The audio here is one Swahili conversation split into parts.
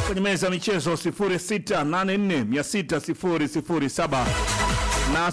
kwenye meza ya michezo 0684600007 na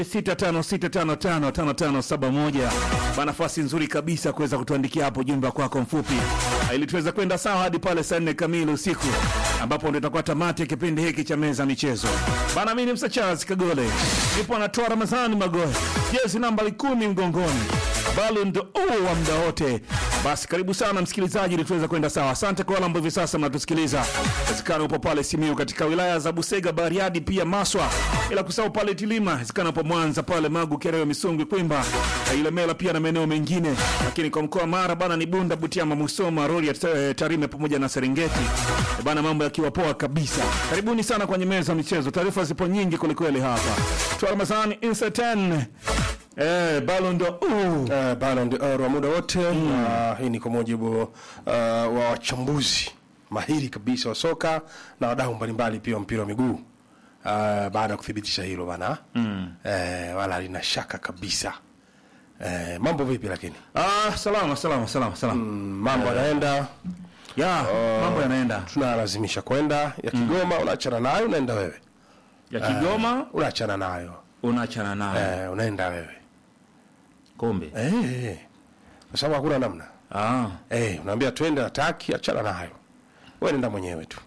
0656555571 ba nafasi nzuri kabisa kuweza kutuandikia hapo jumbe kwako mfupi ili tuweze kwenda sawa hadi pale saa nne kamili usiku ambapo ndio itakuwa tamati ya kipindi hiki cha meza ya michezo bana mimi ni Msa Charles Kagole nipo anatoa Ramadhani Magoe jezi nambari kumi mgongoni Ballon d'Or wa muda wote. Basi karibu sana msikilizaji, ili tuweze kwenda sawa. Asante kwa wale ambao hivi sasa mnatusikiliza, wezekana upo pale Simiu katika wilaya za Busega, Bariadi, pia Maswa, ila kusahau pale Tilima, wezekana upo Mwanza pale Magu, Kerewe, Misungwi, Kwimba, Ilemela pia na maeneo mengine, lakini kwa mkoa wa Mara bana ni Bunda, Butiama, Musoma, Rorya, eh, Tarime pamoja na Serengeti Eh, bana, mambo yakiwa poa kabisa. Karibuni sana kwenye meza ya michezo, taarifa zipo nyingi kwelikweli hapa. Twa Ramadhani Insa 10 eh, Ballon d'Or uh. Uh, Ballon d'Or wa muda wote na hii ni kwa mujibu uh, wa wachambuzi mahiri kabisa wa soka na wadau mbalimbali pia wa mpira wa miguu uh, baada ya kuthibitisha hilo bana mm. uh, wala lina shaka kabisa uh, mambo vipi lakini Ah, salama salama salama salama. mm, mambo yanaenda Ya, mambo yanaenda. tunalazimisha kwenda ya Kigoma unaachana nayo unaenda wewe Ya Kigoma unaachana nayo unaachana nayo. uh, unaenda wewe Kombe. eh, kwa sababu hakuna namna Ah. eh, unaambia twende ataki achana nayo wewe nenda mwenyewe tu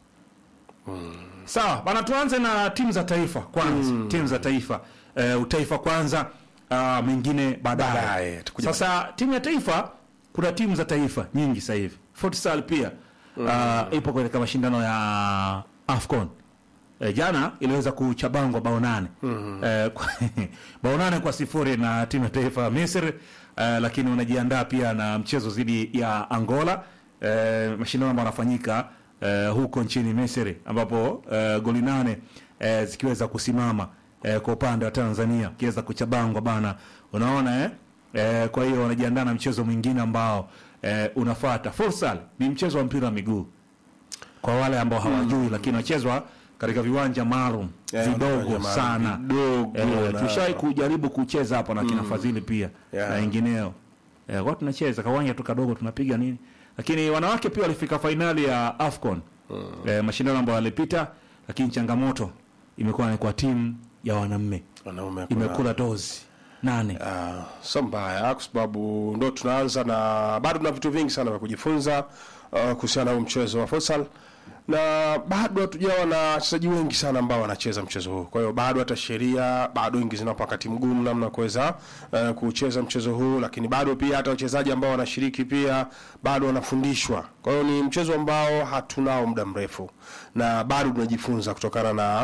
Sawa, bana tuanze na timu za taifa kwanza. Timu za taifa. Eh, utaifa kwanza, ah mengine baadaye. Baadaye, tukuja Sasa timu ya taifa kuna timu za taifa nyingi sasa hivi. Futsal pia ah, ipo katika mashindano ya Afcon. E, jana iliweza kuchabangwa bao nane e, kwa, bao nane kwa sifuri na timu ya taifa ya Misri e, lakini wanajiandaa pia na mchezo dhidi ya Angola e, mashindano ambayo yanafanyika e, huko nchini Misri ambapo e, goli nane e, zikiweza kusimama e, kwa upande wa Tanzania kiweza kuchabangwa bana, unaona eh? E, kwa hiyo wanajiandaa na mchezo mwingine ambao e, unafuata. Futsal ni mchezo wa mpira wa miguu kwa wale ambao hawajui lakini unachezwa katika viwanja maalum Yeah, vidogo viwanja maalum, sana vidogo eh, na- tushai kujaribu kucheza hapa na kina Fadhili pia Yeah. na wengineo eh, kwa tunacheza kawanja tu kadogo tunapiga nini lakini wanawake pia walifika fainali ya Afcon eh, mashindano ambayo walipita lakini changamoto imekuwa ni kwa timu ya wanaume wanaume hakuna- imekula dozi nane Ah, sio mbaya kwa sababu ndo tunaanza na bado tuna vitu vingi sana vya kujifunza uh, kuhusiana na huu mchezo wa futsal na bado hatujawa na wachezaji wengi sana ambao wanacheza mchezo huu. Kwa hiyo bado hata sheria bado nyingi zinawapa wakati mgumu namna ya kuweza uh, kucheza mchezo huu, lakini bado pia hata wachezaji ambao wanashiriki pia bado wanafundishwa. Kwa hiyo ni mchezo ambao hatunao muda mrefu na bado tunajifunza kutokana na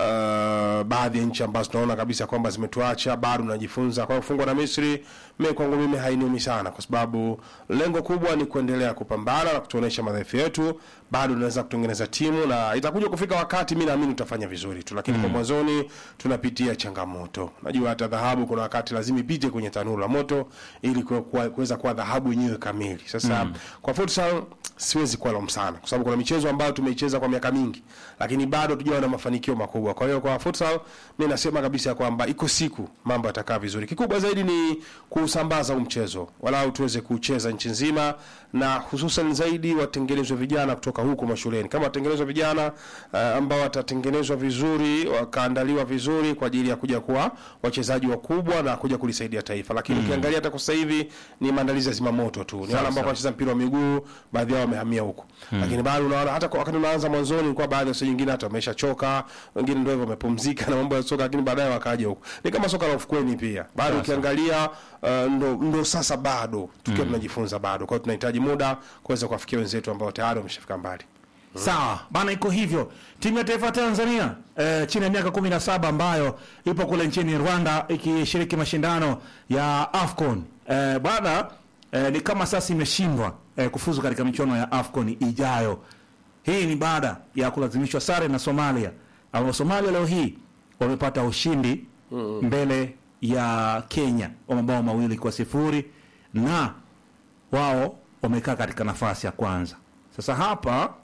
uh, baadhi ya nchi ambazo tunaona kabisa kwamba zimetuacha, bado tunajifunza. Kwa hiyo kufungwa na Misri mimi kwangu mimi hainiumi sana, kwa sababu lengo kubwa ni kuendelea kupambana na kutuonesha madhaifu yetu. Bado tunaweza kutengeneza timu na itakuja kufika wakati, mimi naamini tutafanya vizuri tu, lakini kwa mwanzoni tunapitia changamoto. Najua hata dhahabu kuna wakati lazima ipite kwenye tanuru la moto ili kuwe- kuwa- kuweza kuwa dhahabu yenyewe kamili. Sasa kwa futsal siwezi kuwa sana, kwa sababu kuna michezo ambayo tumeicheza kwa miaka mingi, lakini bado hatujawa na mafanikio makubwa. Kwa hiyo kwa futsal mimi nasema kabisa kwamba iko siku mambo yatakaa vizuri. Kikubwa zaidi ni kuusambaza huu mchezo, walau tuweze kucheza nchi nzima, na hususan zaidi watengenezwe vijana kutoka huko mashuleni, kama watengenezwa vijana uh, ambao watatengenezwa vizuri, wakaandaliwa vizuri kwa ajili ya kuja kuwa wachezaji wakubwa na kuja kulisaidia taifa. Lakini ukiangalia hata kwa sasa hivi ni maandalizi ya zimamoto tu, ni wale ambao wanacheza mpira wa miguu, baadhi yao wamehamia huko, lakini bado unaona hata kwa wakati unaanza mwanzoni, kwa baadhi ya wachezaji wengine hata wameshachoka, wengine ndio hivyo wamepumzika na mambo ya soka, lakini baadaye wakaja huko. Ni kama soka la ufukweni pia, bado ukiangalia uh, ndo, ndo sasa bado tukiwa tunajifunza bado, kwa hiyo tunahitaji muda kuweza kuwafikia wenzetu ambao tayari wameshafika mbali. Sawa bana, iko hivyo. Timu ya taifa ya Tanzania eh, chini ya miaka 17 ambayo ipo kule nchini Rwanda ikishiriki mashindano ya AFCON eh, bwana eh, ni kama sasa imeshindwa eh, kufuzu katika michuano ya AFCON ijayo. Hii ni baada ya kulazimishwa sare na Somalia, ambao Somalia leo hii wamepata ushindi mbele ya Kenya wa mabao mawili kwa sifuri na wao wamekaa katika nafasi ya kwanza. Sasa hapa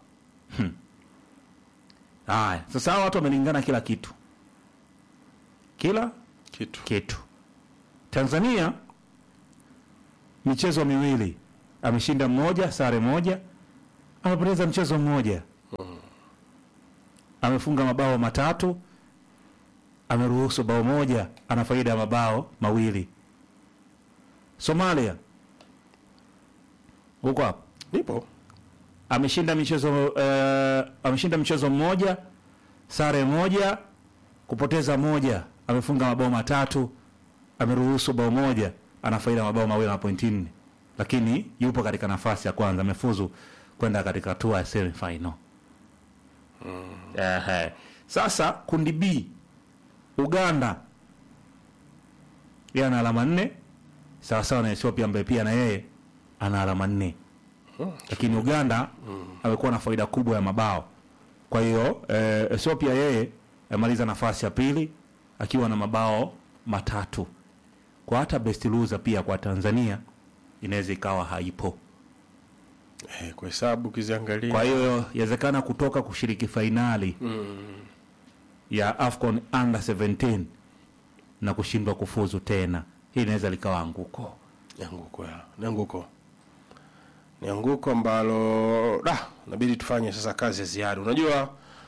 Haya, sasa hawa watu wamelingana kila kitu, kila Kitu kitu. Tanzania michezo miwili ameshinda mmoja, sare moja, amepoteza mchezo mmoja. amefunga mabao matatu, ameruhusu bao moja, ana faida ya mabao mawili. Somalia huko hapo nipo ameshinda michezo eh, ameshinda mchezo mmoja, sare moja, kupoteza moja, amefunga mabao matatu, ameruhusu bao moja, ana faida ya mabao mawili na pointi nne, lakini yupo katika nafasi ya kwanza, amefuzu kwenda katika hatua ya semi final. Ehe. Sasa kundi B, Uganda yeye ana alama nne sawasawa na Ethiopia ambaye pia na yeye ana alama nne lakini Uganda amekuwa na faida kubwa ya mabao. Kwa hiyo eh, Ethiopia yeye amaliza nafasi ya pili akiwa na mabao matatu. Kwa hata best loser pia kwa Tanzania inaweza ikawa haipo. eh, kwa hesabu ukiziangalia Kwa hiyo yawezekana kutoka kushiriki fainali ya AFCON under 17 na kushindwa kufuzu tena, hii inaweza likawa anguko. ni anguko ya ni anguko ni anguko ambalo da inabidi tufanye sasa kazi ya ziada unajua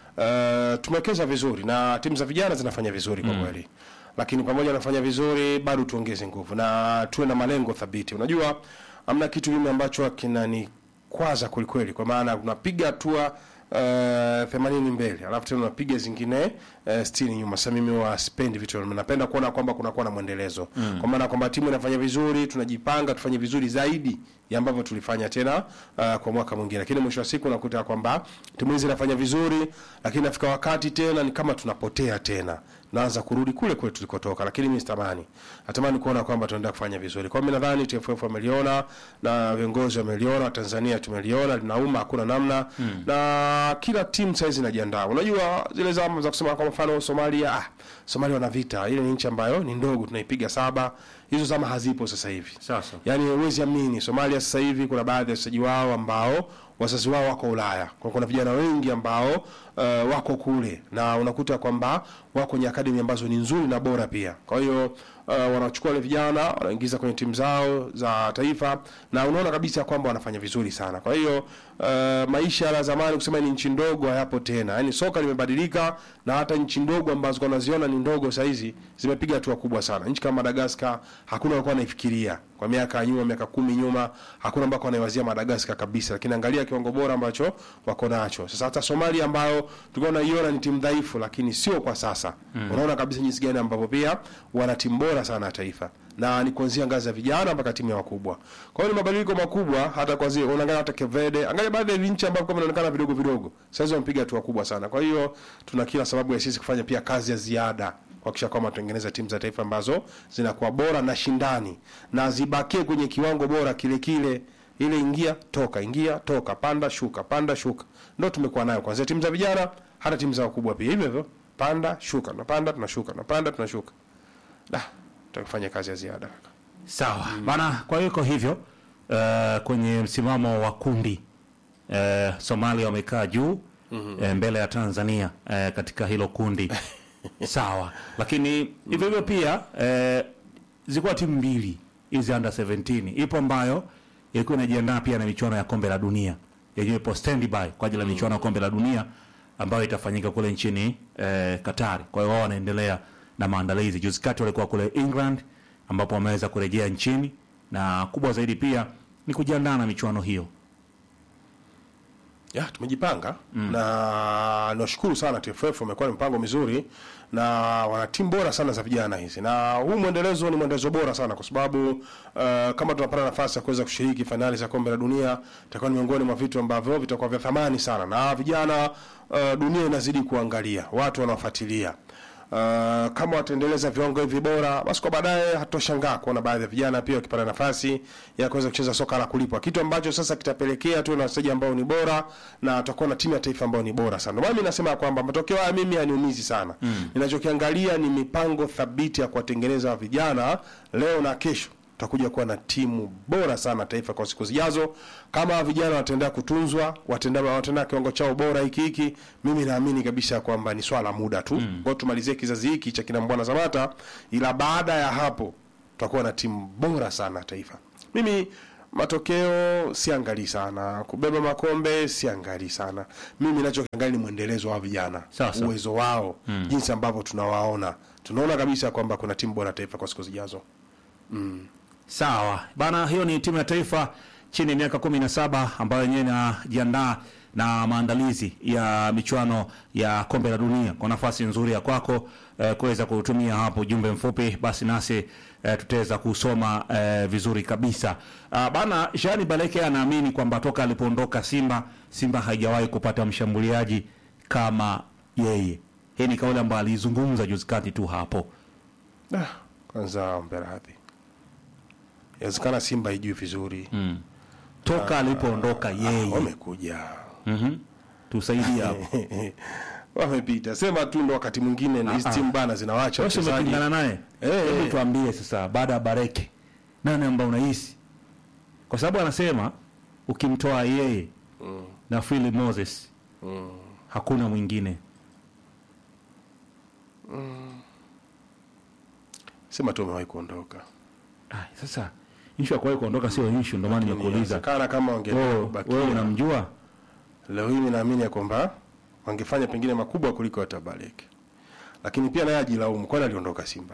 uh, tumewekeza vizuri na timu za vijana zinafanya vizuri kwa kweli lakini pamoja na kufanya vizuri bado tuongeze nguvu na tuwe na malengo thabiti unajua amna kitu mimi ambacho kinanikwaza kwelikweli kwa maana unapiga hatua themanini mbele alafu tena unapiga zingine uh, sitini nyuma. Sasa mimi wa spendi vitu hivyo. napenda kuona kwamba kunakuwa na mwendelezo mm. kwa maana kwamba timu inafanya vizuri, tunajipanga tufanye vizuri zaidi ya ambavyo tulifanya tena uh, kwa mwaka mwingine, lakini mwisho wa siku unakuta kwamba timu hizi zinafanya vizuri, lakini nafika wakati tena ni kama tunapotea tena naanza kurudi kule kule tulikotoka, lakini mimi sitamani, natamani kuona kwamba tunaendelea kufanya vizuri. Kwa hiyo mimi nadhani TFF wameliona na viongozi wameliona, Tanzania tumeliona, linauma, hakuna namna mm. na kila timu saizi inajiandaa. Unajua zile zama za kusema kwa mfano Somalia, ah, Somalia wana vita, ile ni nchi ambayo ni ndogo, tunaipiga saba. Hizo zama hazipo sasa hivi. Sasa. Yaani huwezi amini, Somalia sasa hivi kuna baadhi ya wachezaji wao ambao wazazi wao wako Ulaya. Kwa kuna vijana wengi ambao uh, wako kule na unakuta kwamba wako kwenye akademi ambazo ni nzuri na bora pia. Kwa hiyo uh, wanachukua wale vijana wanaingiza kwenye timu zao za taifa na unaona kabisa kwamba wanafanya vizuri sana. Kwa hiyo uh, maisha ya zamani kusema ni nchi ndogo hayapo tena. Yaani soka limebadilika na hata nchi ndogo ambazo unaziona ni ndogo saa hizi zimepiga hatua kubwa sana. Nchi kama Madagascar hakuna walikuwa wanaifikiria kwa miaka ya nyuma, miaka kumi nyuma, hakuna ambako wanaiwazia Madagascar kabisa, lakini angalia kiwango bora ambacho wako nacho sasa. Hata Somalia ambayo tulikuwa tunaiona ni timu dhaifu, lakini sio kwa sasa mm. Unaona kabisa jinsi gani ambavyo pia wana timu bora sana ya taifa na ni kuanzia ngazi ya vijana mpaka timu ya wakubwa. Kwa hiyo ni mabadiliko makubwa, hata kwa zile unaangalia hata Kevede, angalia baadhi ya nchi ambapo kama inaonekana vidogo vidogo, sasa wamepiga hatua kubwa sana. Kwa hiyo tuna kila sababu ya sisi kufanya pia kazi ya ziada kuhakikisha kwamba tutengeneza timu za taifa ambazo zinakuwa bora na shindani na zibakie kwenye kiwango bora kile kile ile ingia toka ingia toka panda shuka panda shuka ndio tumekuwa nayo kwanza timu za vijana hata timu za wakubwa pia hivyo hivyo panda shuka tunapanda tunashuka tunapanda tunashuka da tutafanya kazi ya ziada Sawa bana, kwa hiyo iko hivyo uh, kwenye msimamo wa kundi uh, Somalia wamekaa juu uh, mbele ya Tanzania uh, katika hilo kundi sawa, lakini hivyo hivyo pia uh, zilikuwa timu mbili hizi under 17 ipo ambayo ilikuwa inajiandaa pia na michuano ya kombe la dunia yenyewe ipo standby kwa ajili ya michuano ya kombe la dunia ambayo itafanyika kule nchini eh, Qatar. Kwa hiyo wao wanaendelea na maandalizi. Juzi kati walikuwa kule England ambapo wameweza kurejea nchini na kubwa zaidi pia ni kujiandaa na michuano hiyo. ya tumejipanga mm. na nashukuru sana TFF wamekuwa na mpango mizuri na wana timu bora sana za vijana hizi, na huu mwendelezo ni mwendelezo bora sana kwa sababu uh, kama tunapata nafasi ya kuweza kushiriki fainali za kombe la dunia itakuwa ni miongoni mwa vitu ambavyo vitakuwa vya thamani sana, na vijana uh, dunia inazidi kuangalia, watu wanafuatilia Uh, kama wataendeleza viwango hivi bora, basi kwa baadaye hatutoshangaa kuona baadhi ya vijana pia wakipata nafasi ya kuweza kucheza soka la kulipwa, kitu ambacho sasa kitapelekea tuwe na wachezaji ambao ni bora na tutakuwa na timu ya taifa ambayo ni bora sana. Ndio maana mimi nasema kwamba matokeo haya mimi haniumizi sana. Ninachokiangalia ni mipango thabiti ya kuwatengeneza vijana leo na kesho tutakuja kuwa na timu bora sana taifa kwa siku zijazo. Kama vijana wataendelea kutunzwa, wataendelea wataendelea kiwango chao bora hiki hiki, mimi naamini kabisa kwamba ni swala la muda tu. Mm. Kwa tumalizie kizazi hiki cha kina Mbwana Zamata, ila baada ya hapo tutakuwa na timu bora sana taifa. Mimi matokeo siangalii sana, kubeba makombe siangalii sana. Mimi nachokiangalia ni mwendelezo wa vijana, Sawa, sawa. uwezo wao, jinsi ambavyo tunawaona, tunaona kabisa kwamba kuna timu bora taifa kwa siku zijazo. Sawa bana, hiyo ni timu ya taifa chini ya miaka kumi na saba ambayo yenyewe inajiandaa na maandalizi ya michuano ya kombe la dunia. Kwa nafasi nzuri ya kwako eh, kuweza kutumia hapo ujumbe mfupi, basi nasi eh, tutaweza kusoma eh, vizuri kabisa. Ah, bana, Jean Baleke anaamini kwamba toka alipoondoka Simba, Simba haijawahi kupata mshambuliaji kama yeye. Hii ni kauli ambayo alizungumza juzi kati tu hapo. Ah, kwanza ombe radhi, inawezekana Simba haijui vizuri Toka alipoondoka yeye. wamekuja Mhm. Tusaidie hapo. wamepita, sema tu ndo wakati mwingine hizi Ah, ah. timu bana zinawacha Wewe si wachezaji umepingana naye? Eh, Hebu eh. tuambie sasa baada ya Bareke nani ambao unahisi? Kwa sababu anasema ukimtoa yeye na Phil Moses hakuna mwingine. sema tu wamewahi kuondoka. Ah, sasa issue ya kuwahi kuondoka sio issue, ndio maana nimekuuliza. Inawezekana kama Wewe wangebakia wewe unamjua? leo hii, mimi naamini ya kwamba wangefanya pengine makubwa kuliko hata Baleke, lakini pia naye ajilaumu, kwani aliondoka Simba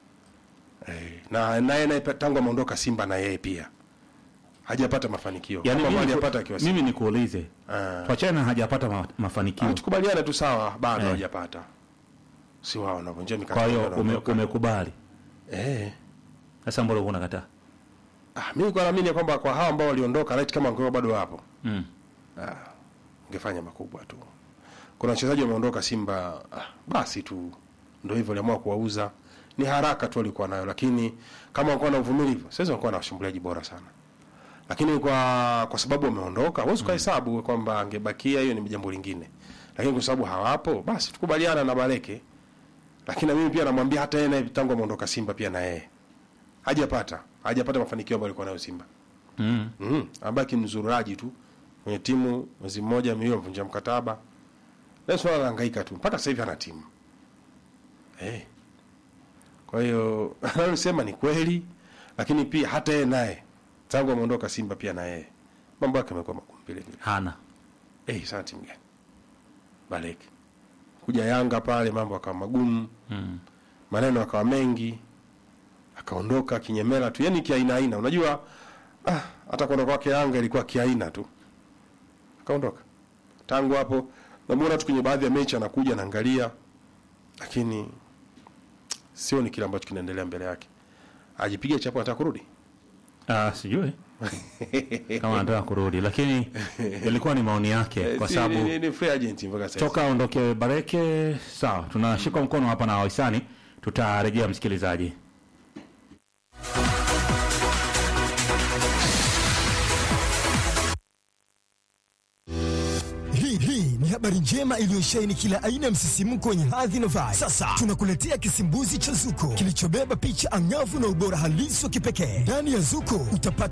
eh, na naye naye tangu ameondoka Simba na yeye pia hajapata mafanikio Yaani kama mimi, hajapata akiwa Simba. mimi nikuulize. Ah. Tuachane na hajapata ma, mafanikio. Ah, tukubaliane tu sawa, bado Eh. hajapata, si wao wanavunjia mikataba Kwa hiyo ndio ume, wanaondoka. umekubali. eh Sasa mbona uko unakataa? ah, mimi kwa naamini ya kwamba kwa hao ambao waliondoka right kama wangekuwa bado wapo Mm. ah, ungefanya makubwa tu. Kuna wachezaji wameondoka Simba, ah, basi tu ndio hivyo, waliamua kuwauza. Ni haraka tu walikuwa nayo, lakini kama walikuwa na uvumilivu, sasa walikuwa na washambuliaji bora sana. Lakini kwa kwa sababu wameondoka, huwezi kuhesabu kwamba angebakia, hiyo ni jambo lingine. Lakini kwa sababu hawapo, basi tukubaliana na Baleke. Lakini na mimi pia namwambia hata yeye naye tangu ameondoka Simba pia na yeye hajapata hajapata mafanikio ambayo alikuwa nayo Simba. Mm. Mm, abaki mzururaji tu kwenye timu mwezi mmoja miwili amvunja mkataba. Leo swala la hangaika tu mpaka sasa hivi hana timu. Eh. Kwa hiyo anasema ni kweli lakini pia hata yeye naye tangu ameondoka Simba pia na yeye mambo yake yamekuwa magumu vile vile. Hana. Eh, sasa timu gani? Baleke. Kuja Yanga pale mambo akawa magumu, Mm. maneno akawa mengi, akaondoka kinyemela tu, yani kiaina aina. Unajua ah, hata kuondoka kwake Yanga ilikuwa kiaina tu, akaondoka. Tangu hapo namuona tu kwenye baadhi ya mechi anakuja anaangalia, lakini sioni kile ambacho kinaendelea mbele yake. Ajipiga chapo, anataka kurudi Ah, sijui kama anataka kurudi, lakini ilikuwa ni maoni yake, kwa Si, sababu ni, ni, ni free agent mpaka sasa. toka aondoke Bareke. Sawa, tunashika mkono hapa na wahisani, tutarejea msikilizaji. Hii hii ni habari njema iliyosheheni kila aina ya msisimko wenye hadhi na vibe. Sasa tunakuletea kisimbuzi cha Zuko kilichobeba picha angavu na ubora halisi wa kipekee. Ndani ya Zuko utapata